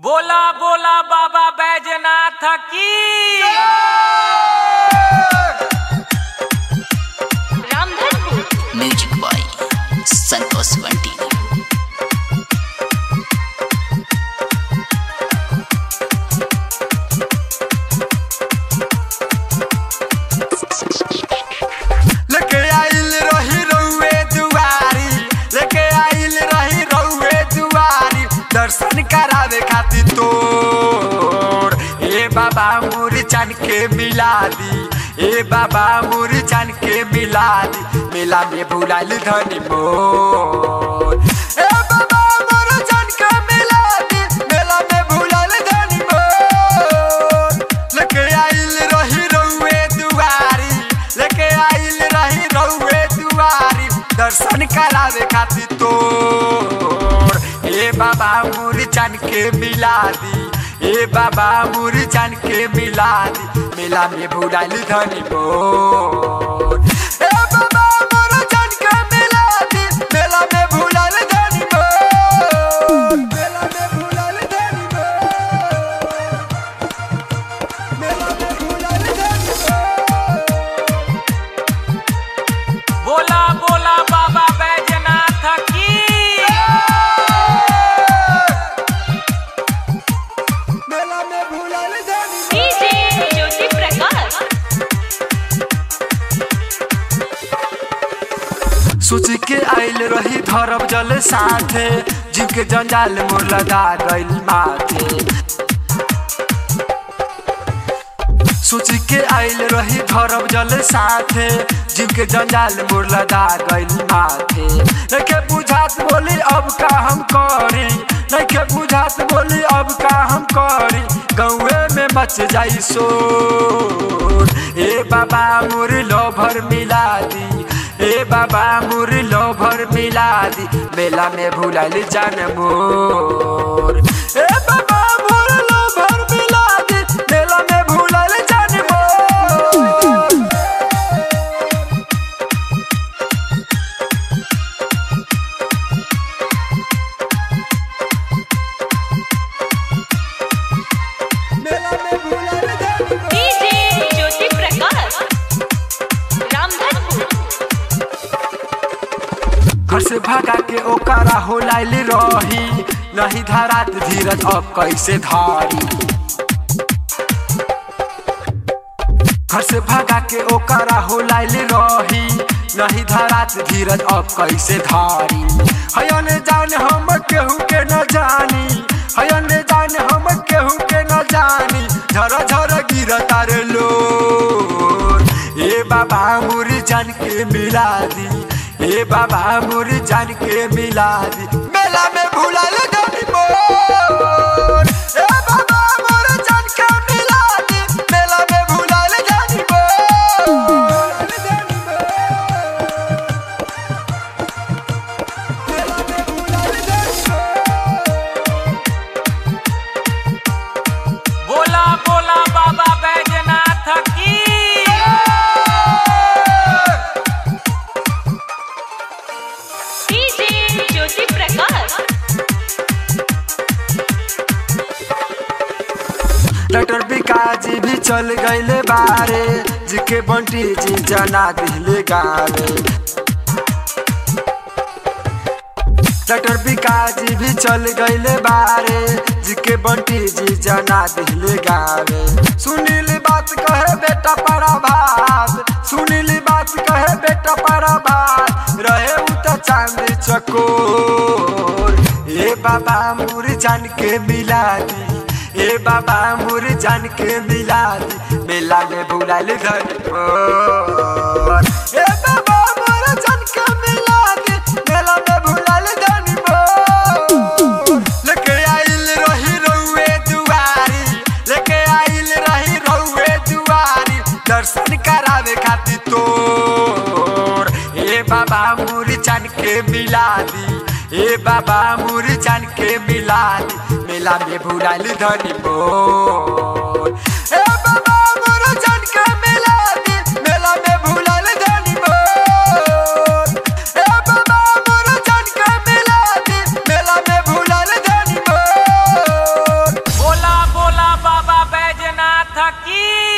बोला बोला बाबा बैजनाथ की रामधनपुर म्यूजिक बाय संतोष बंटी लेके आइल रही रउए दुआरी लेके आइल रही रउए दुआरी दर्शन करावे खातिर तोर ए बाबा मुर चन के मिला दी ए बाबा मुर चन के मिला दी मेला में भुलाइल धनी मोर ए बाबा मुर चन के मिला दी मेला में भुलाइल धनी मोर लेके आइल रही रउए दुआरी लेके आइल रही रउए दुआरी दर्शन करावे खातिर तोर ए बाबा मुरचन के मिला दी ए बाबा मुरचन के मिला दी मेला में भुलाइल धनी मोर ए बाबा मुरचन के मिला दी मेला में भुलाइल धनी मोर मेला में भुलाइल धनी मोर मेला में भुलाइल धनी मोर बोला बोला बाबा बैजनाथ की मेला में भुलाइल धनी डीजे ज्योति प्रकाश सोच के आइल रही धरब जल साथे जीव के जंजाल मोर लगा गइल माथे सोच के आइल रही धरब जल साथे जीव के जंजाल मोर लगा गइल माथे नइखे बुझात बोली अब का हम करी नइखे बुझात बोली अब का हम करी गौए में मच जाई शोर ए बाबा मोर लोभर मिला दी ए बाबा मुर लोभर मिला दी मेला में भुलाइल जान मोर ए बाबा मुर लोभर मिला दी मेला में भुलाइल जान मोर मेला में भुलाइल जान मोर डीजे ज्योति प्रकाश रामधनपुर घर से भागा के ओकरा हो लाइल रही नहीं धरात धीरज अब कैसे धारी घर से भागा के ओकरा हो लाइल रही नहीं धरात धीरज अब कैसे धारी हयन जान हम केहू के न जानी हयन जान हम केहू के न जानी झर झर गिर तार लो ए बाबा मुर जान के मिला दी ए बाबा मुर जान के मिला दी मेला में भुलाइल धनी मोर ए बाबा मुर जान के मिला दी मेला में भुलाइल धनी मोर मेला में भुलाइल धनी मोर बोला बोला बाबा बैजनाथ की डीजे ज्योति प्रकाश डॉक्टर विकाजी भी चल गईले बारे जिके बंटी जी जना दिले गावे डॉक्टर विकाजी भी चल गईले बारे जिके बंटी जी जना दिले गावे सुनील बात कहे बेटा परा भात सुनील बात कहे बेटा परा भात रहे उ त चांदी चकोर ए बाबा मुर जान के मिला दी ए बाबा मुर जान के मिला दी मेला में भुलाइल धनी मोर ए बाबा मुर जान के मिला दी मेला में भुलाइल धनी मोर लेके आइल रही रउए दुआरी लेके आइल रही रउए दुआरी दर्शन करावे खातिर तोर ए बाबा मुर जान के मिला दी ए बाबा मुर जान के मिला दी मेला में भुलाइल धनी मोर ए बाबा मुर जान के मिला दी मेला में भुलाइल धनी मोर ए बाबा मुर जान के मिला दी मेला में भुलाइल धनी मोर बैजनाथ की